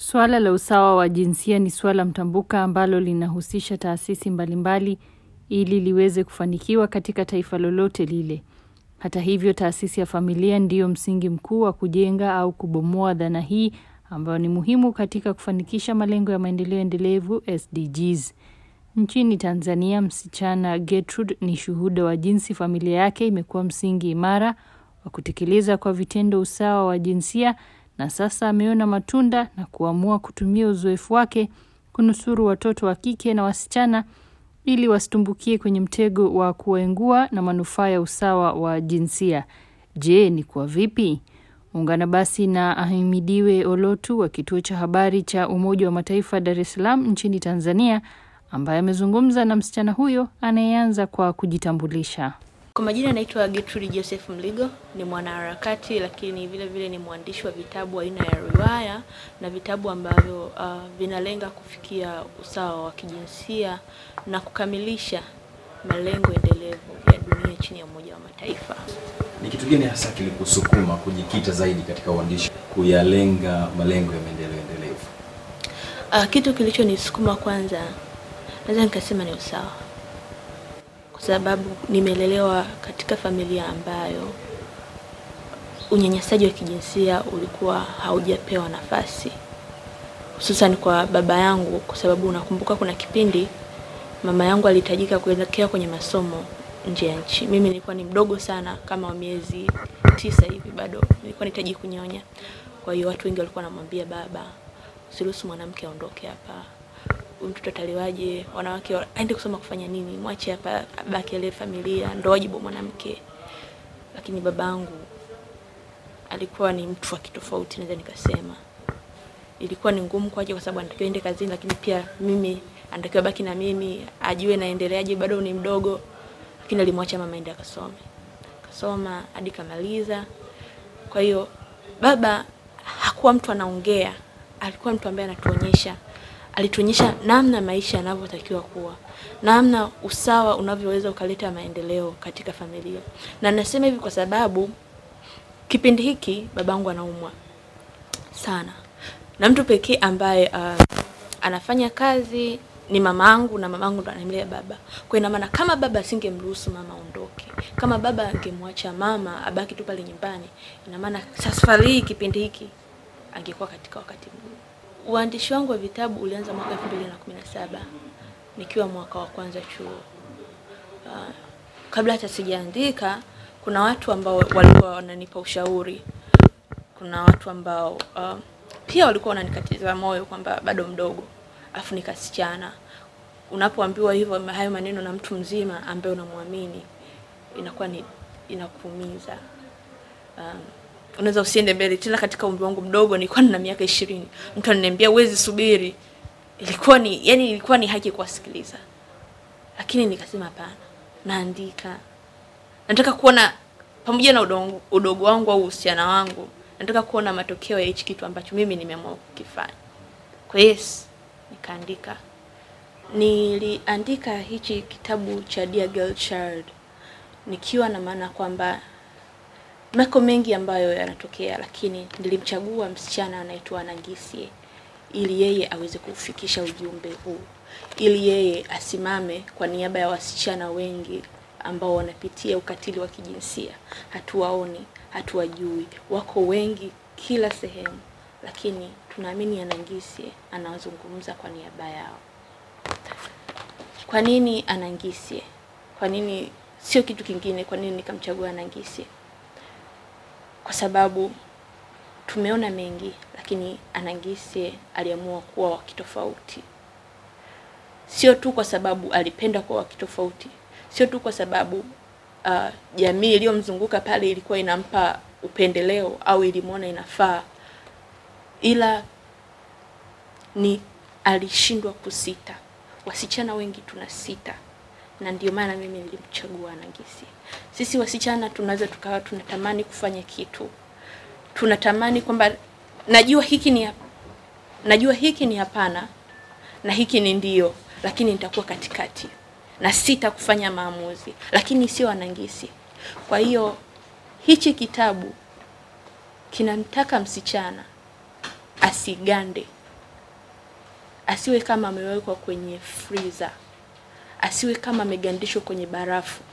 Suala la usawa wa jinsia ni suala mtambuka ambalo linahusisha taasisi mbalimbali ili liweze kufanikiwa katika taifa lolote lile. Hata hivyo, taasisi ya familia ndiyo msingi mkuu wa kujenga au kubomoa dhana hii ambayo ni muhimu katika kufanikisha malengo ya maendeleo endelevu SDGs. Nchini Tanzania, msichana Gertrude ni shuhuda wa jinsi familia yake imekuwa msingi imara wa kutekeleza kwa vitendo usawa wa jinsia na sasa ameona matunda na kuamua kutumia uzoefu wake kunusuru watoto wa kike na wasichana ili wasitumbukie kwenye mtego wa kuwaengua na manufaa ya usawa wa jinsia. Je, ni kwa vipi? Ungana basi na Ahimidiwe Olotu wa kituo cha habari cha Umoja wa Mataifa Dar es Salaam nchini Tanzania ambaye amezungumza na msichana huyo anayeanza kwa kujitambulisha. Kwa majina anaitwa Gertrude Joseph Mligo, ni mwanaharakati lakini vile vile ni mwandishi wa vitabu aina ya riwaya na vitabu ambavyo uh, vinalenga kufikia usawa wa kijinsia na kukamilisha malengo endelevu ya dunia chini ya Umoja wa Mataifa. Ni kitu gani hasa kilikusukuma kujikita zaidi katika uandishi, kuyalenga malengo ya maendeleo endelevu? Uh, kitu kilichonisukuma kwanza, naweza nikasema ni usawa kwa sababu nimelelewa katika familia ambayo unyanyasaji wa kijinsia ulikuwa haujapewa nafasi, hususan kwa baba yangu, kwa sababu unakumbuka kuna kipindi mama yangu alihitajika kuelekea kwenye masomo nje ya nchi. Mimi nilikuwa ni mdogo sana, kama wa miezi tisa hivi, bado nilikuwa nahitaji kunyonya. Kwa hiyo watu wengi walikuwa wanamwambia baba, usiruhusu mwanamke aondoke hapa mtoto ataliwaje? Wanawake aende kusoma kufanya nini? Mwache hapa abaki ale familia, ndo wajibu mwanamke. Lakini babangu alikuwa ni mtu wa kitofauti, naweza nikasema. Ilikuwa ni ngumu kwake, kwa sababu anatakiwa ende kazini, lakini pia mimi anatakiwa baki na mimi, ajue naendeleaje, bado ni mdogo. Lakini alimwacha mama ende akasome, kasoma hadi kamaliza. Kwa hiyo baba hakuwa mtu anaongea, alikuwa mtu ambaye anatuonyesha alituonyesha namna maisha yanavyotakiwa kuwa, namna usawa unavyoweza ukaleta maendeleo katika familia. Na nasema hivi kwa sababu kipindi hiki babangu anaumwa sana, na mtu pekee ambaye uh, anafanya kazi ni mamangu, na mamangu ndo anamlea baba. Kwa ina maana kama baba asingemruhusu mama aondoke, kama baba angemwacha mama abaki tu pale nyumbani, ina maana safari hii kipindi hiki angekuwa katika wakati mgumu. Uandishi wangu wa vitabu ulianza mwaka 2017 nikiwa mwaka wa kwanza chuo. Uh, kabla hata sijaandika, kuna watu ambao walikuwa wananipa ushauri. Kuna watu ambao uh, pia walikuwa wananikatiza moyo kwamba bado mdogo, afu nikasichana. Unapoambiwa hivyo hayo maneno na mtu mzima ambaye unamwamini, inakuwa ni inakuumiza. Um, unaweza usiende mbele tena. Katika umri wangu mdogo, nilikuwa nina miaka ishirini, mtu ananiambia uwezi subiri, ilikuwa ni yani, ilikuwa ni haki kuwasikiliza, lakini nikasema hapana, naandika. Nataka kuona pamoja na udogo, udogo wangu au uhusiana wangu, nataka kuona matokeo ya hichi kitu ambacho mimi nimeamua kukifanya. Kwa yes, nikaandika. Niliandika hichi kitabu cha Dear Girl Child nikiwa na maana kwamba mako mengi ambayo yanatokea, lakini nilimchagua msichana anaitwa Nangisie ili yeye aweze kufikisha ujumbe huu, ili yeye asimame kwa niaba ya wasichana wengi ambao wanapitia ukatili wa kijinsia. Hatuwaoni, hatuwajui, wako wengi kila sehemu, lakini tunaamini Anangisie anazungumza kwa niaba yao. Kwa nini Anangisie? Kwa nini sio kitu kingine? Kwa nini nikamchagua Anangisie? Kwa sababu tumeona mengi, lakini Anangisie aliamua kuwa wa kitofauti. Sio tu kwa sababu alipenda kuwa wa kitofauti, sio tu kwa sababu uh, jamii iliyomzunguka pale ilikuwa inampa upendeleo au ilimwona inafaa, ila ni alishindwa kusita. Wasichana wengi tuna sita, na ndio maana mimi nilimchagua Anangisie. Sisi wasichana tunaweza tukawa tunatamani kufanya kitu, tunatamani kwamba najua hiki ni najua hiki ni hapana na hiki ni ndio, lakini nitakuwa katikati na sita kufanya maamuzi, lakini sio Anangisie. Kwa hiyo hichi kitabu kinamtaka msichana asigande asiwe kama amewekwa kwenye freezer, asiwe kama amegandishwa kwenye barafu.